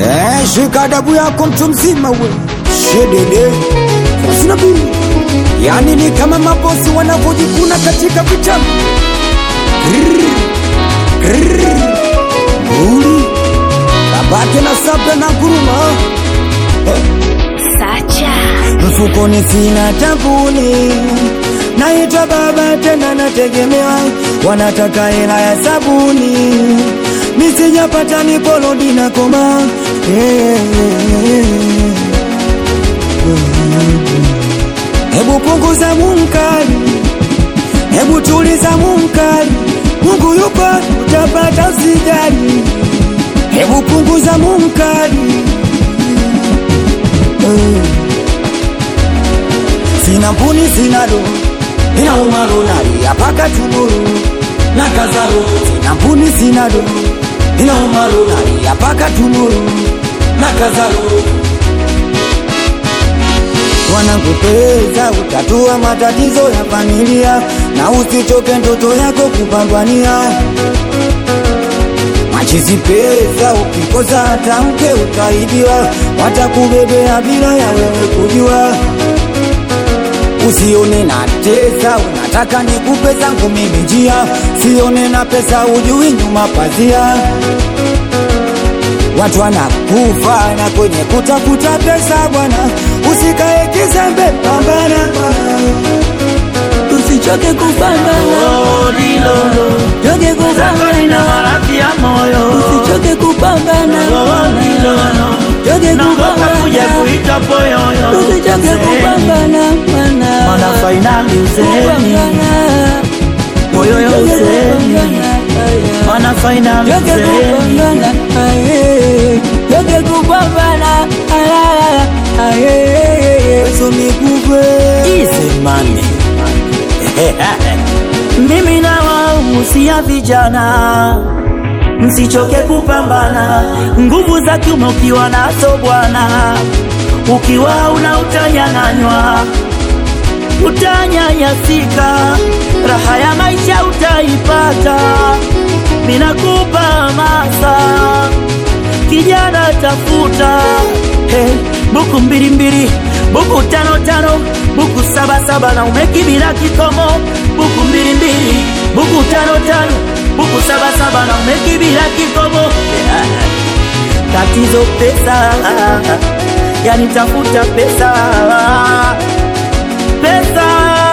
Eh, shika adabu yako mtu mzima we shedede sina bili yani ni kama mabosi wanavyojikuna katika vitabu uli kabake na sabda na guruma Sacha. mfukoni sina tabuni naitwa baba tena nategemewa wanataka hela ya sabuni misijapata niporodi na koma hebu punguza munkari hebu tuliza munkari mungu yupo utapata usijali hebu punguza munkari Eh. sina mpuni sina do ina umaru nalia paka tumuru na kazaro sina mpuni sina do ina umaru nalia paka tumuru na kazaro wanakupeza utatua matatizo ya familia na usichoke ndoto yako kupambania machizi pesa ukikosa hata mke utaibiwa watakubebea bila ya wewe kujua usione na tesa unataka nikupe zangu mimi njia sione na pesa ujui nyuma pazia watu wanakufa na kwenye kutafuta pesa bwana usikae kizembe pambana usichoke kupambana choke kupambana usichoke kupambana choke kupambana usichoke kupambana bwana Mana fainali useni kupambana moyo ya Choke useni kupambana Mana fainali Choke useni kupambana aye Choke kupambana ayaya aye So nikupe Isemani Mimi na wahusia vijana msichoke kupambana, nguvu za kiume ukiwa nazo bwana, ukiwa una utanyang'anywa, utanyanyasika, raha ya maisha utaipata. Minakupa hamasa kijana, tafuta hey, buku mbili mbili, buku tano tano, buku saba saba na umekibila kikomo, buku mbili mbili, buku tano tano, buku saba saba na umekibila kikomo. Tatizo pesa, yani tafuta pesa, pesa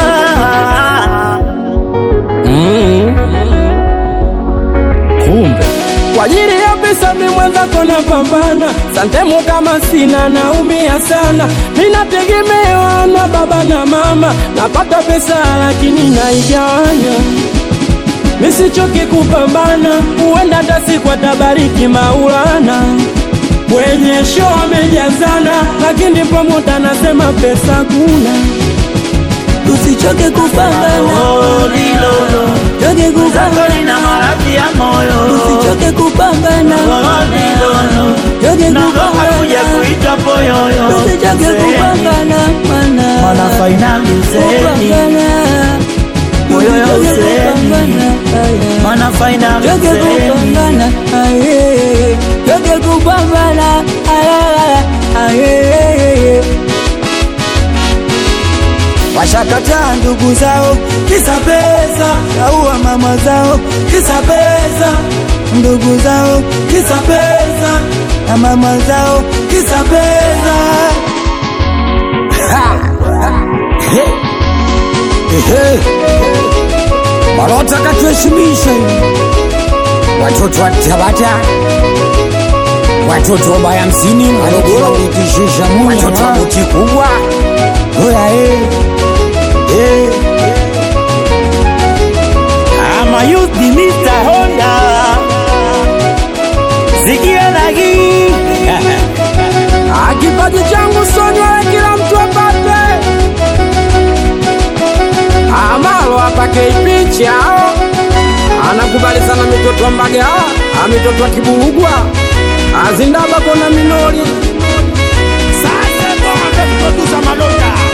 kumbe kwa ajili ya pesa mi mwenzako napambana santemu kama sina naumia sana minategemewa na baba na mama napata pesa lakini naigawanya misichoki kupambana huenda hata siku atabariki maulana kwenye show amejazana lakini pamoja nasema pesa kuna Usichoke kupambana oh, lilolo Choke zako kupambana lina maradhi ya moyo Usichoke kupambana oh, lilolo Choke naogopa kuja kupambana kuita poyoyo Usichoke kupambana mana mana fainali useni Kupambana moyo ya Usichoke useni kupambana aya. mana fainali Choke useni kupambana aye Choke kupambana ayaya aye Washakataa ndugu zao kisa pesa, kaua mama zao kisa pesa, ndugu zao kisa pesa, na mama zao kisa pesa. Ha! He! Ehe! Malota katuheshimisha watoto wa Tabata, watoto wa baya hamsini Morogoro, watoto wa buti kubwa Oya, eh. Eh. ama youth ni Mr. Honda zikia nagi Ah, kipaji changu sonywe kila mtu apate amalo apake ipicha anakubali sana mitoto wa mbaga ah, mitoto wa kibulugwa azindaba kona minori sasa bonga tukotuza malonda